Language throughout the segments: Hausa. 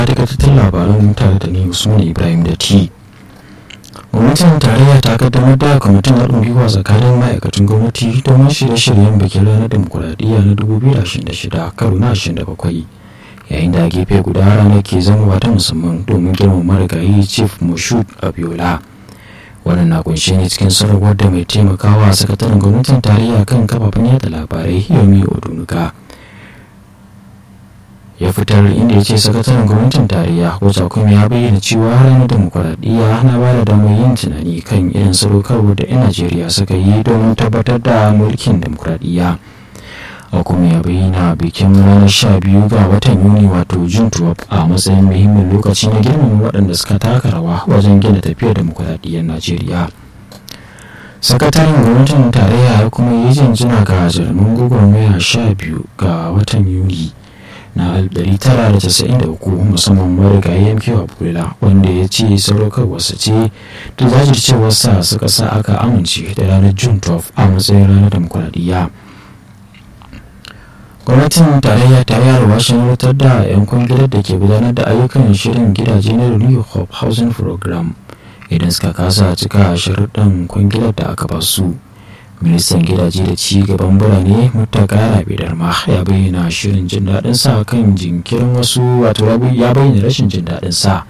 takaitattun labaran tare da ni usman ibrahim da ti gwamnatin tarayya ta kaddamar da kwamitin haɗin gwiwa tsakanin ma'aikatan gwamnati domin shirye-shiryen bikin ranar demokuraɗiyya na 2026 karo na 27 yayin da gefe guda ranar ke zama ta musamman domin girmama marigayi chief moshood abiola wannan na kunshe ne cikin sanarwar da mai taimakawa sakataren gwamnatin tarayya kan kafafen yada labarai yomi odunuga ya fitar inda ya ce sakataren gwamnatin tarayya wata kuma ya bayyana cewa ranar demokuraɗiyya na ba da damar yin tunani kan irin sadaukarwa da 'yan najeriya suka yi domin tabbatar da mulkin demokuraɗiyya a kuma ya bayyana bikin ranar sha biyu ga watan yuni wato jun a matsayin muhimmin lokaci na girmama waɗanda suka taka rawa wajen gina tafiyar demokuraɗiyyar najeriya sakataren gwamnatin tarayya ya kuma yi jinjina ga jarumin gwagwarmaya sha biyu ga watan yuni na 1993 musamman marigayi mk abdullah wanda ya ce sadaukarwarsa ce da jajircewarsa suka sa aka amince da ranar june 12 a matsayin ranar demokuraɗiyya gwamnatin tarayya ta yi alwashin wutar da 'yan kwangilar da ke gudanar da ayyukan shirin gidaje na new hope housing program idan suka kasa cika sharuɗan kwangilar da aka basu ministan gidaje da ci gaban birane mutaka rabidar ma ya bayyana shirin jin daɗin sa kan jinkirin wasu wato ya bayyana rashin jin daɗin sa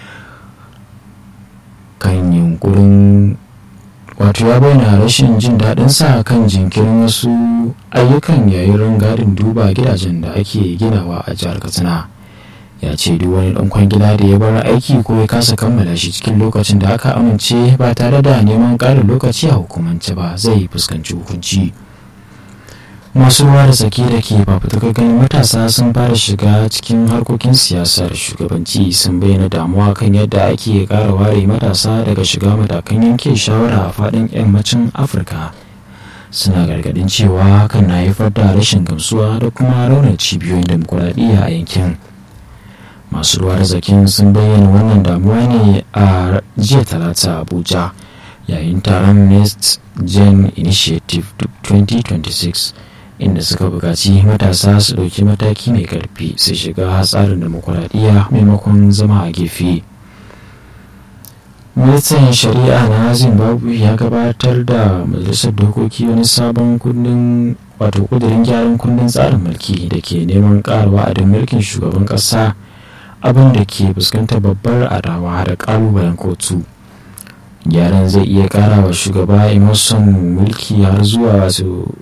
kan yunkurin wato ya bayyana rashin jin daɗin sa kan jinkirin wasu ayyukan yayin rangadin duba gidajen da ake ginawa a jihar katsina ya ce duk wani ɗan kwangila da ya bar aiki ko ya kasa kammala shi cikin lokacin da aka amince ba tare da neman ƙarin lokaci a hukumance ba zai fuskanci hukunci masu ruwa da tsaki da ke fafutukar ganin matasa sun fara shiga cikin harkokin siyasar shugabanci sun bayyana damuwa kan yadda ake ƙara ware matasa daga shiga matakan yanke shawara a faɗin yammacin afirka suna gargadin cewa hakan na haifar da rashin gamsuwa da kuma raunar cibiyoyin demokuraɗiyya a yankin masu ruwa da zakin sun bayyana wannan damuwa ne a jiya talata abuja yayin taron next gen initiative 2026 inda suka buƙaci matasa su ɗauki mataki mai ƙarfi su shiga tsarin demokuraɗiyya maimakon zama a gefe ministan shari'a na zimbabwe ya gabatar da majalisar dokoki wani sabon kundin wato kudirin gyaran kundin tsarin mulki da ke neman ƙara wa'adin mulkin shugaban ƙasa abin da ke fuskantar babbar adawa da ƙalubalen kotu gyaran zai iya ƙara wa shugaba emerson mulki har zuwa wasu